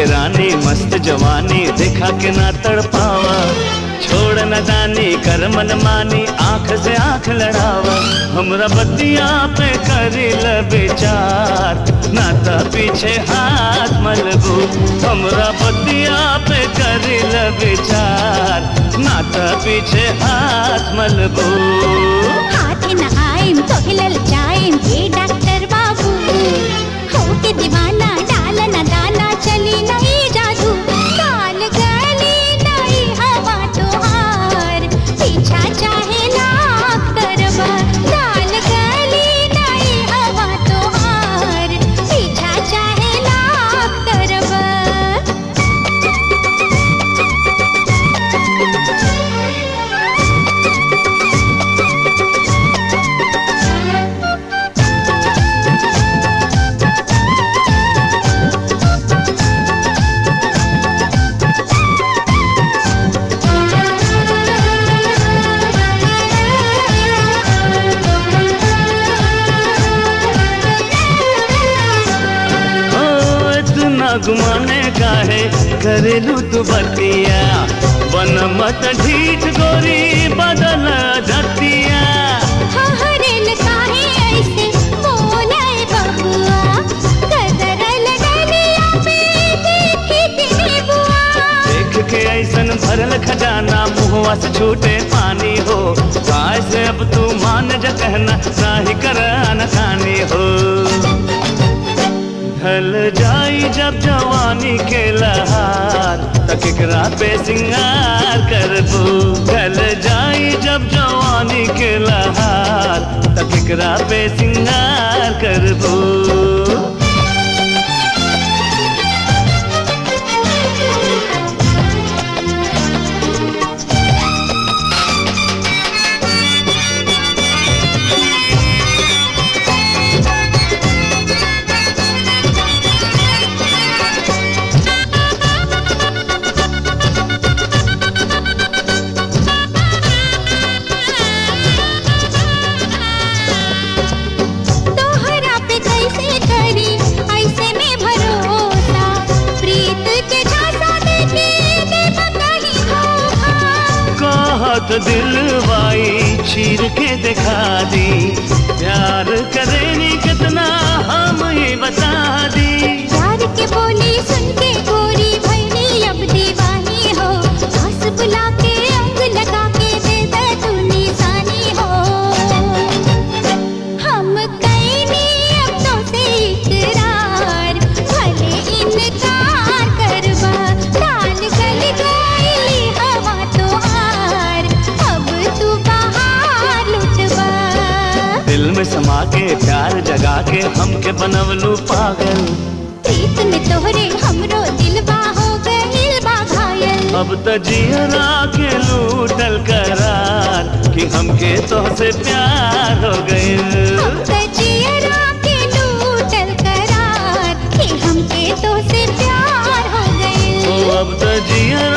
रानी मस्त जवानी देखा के ना तड़पावा छोड़ न दानी कर मन मानी आंख से आंख लड़ावा हमरा बतिया पे करी ल विचार ना त पीछे हाथ मलबू हमरा बतिया पे करी ल विचार ना त पीछे हाथ मलबू हाथ न आइम तो हिलल जाइम हे डॉक्टर बाबू हो के दीवाना डाल न दाना चली नहीं जादू काल गली नहीं हवा तोहार पीछा चाहे लाख करबा काल गली नहीं हवा तोहार पीछा चाहे लाख करबा ओ इतना घुमाने का है करेलू तू बतिया बन मत ढीठ गोरी बदल धतिया हहरेल काहे ऐसे बोलाए बबुआ कदरल डलिया पे देखी तेरी बुआ देख के ऐसन भरल खजाना मुहवा से छूटे पानी हो काय से अब तू मान जा कहना नाही कर अनखानी हो ढल जाई जब जवानी के लहार तक एकरा पे सिंगार करबू ढल जाई जब जवानी के लहार तक एकरा पे सिंगार करबू तोहरा पे कैसे करी ऐसे में भरोसा प्रीत के झांसा देके देव कहीं धोखा कहत दिलवाई चीर के दिखा दी प्यार करेनी कितना हम ही बता दी प्यार के बोली सुन के गोरी भैनी अब दीवानी हो हंस बुला के अंग लगा के दे दे तू निशानी हो हम कैनी अब तो से इकरार भले इनकार करबा डाल गल गईली हवा तो हार अब तू बाहर लुटबा दिल में समा के प्यार जगा के हमके बनवलू पागल प्रीत में तोहरे हमरो दिलबा हो गइल बा घायल अब त जियरा के लूटल करार कि हमके तोहसे प्यार हो गइल अब त जियरा के लूटल करार कि हमके तो से प्यार हो ओ गइल अब त जियरा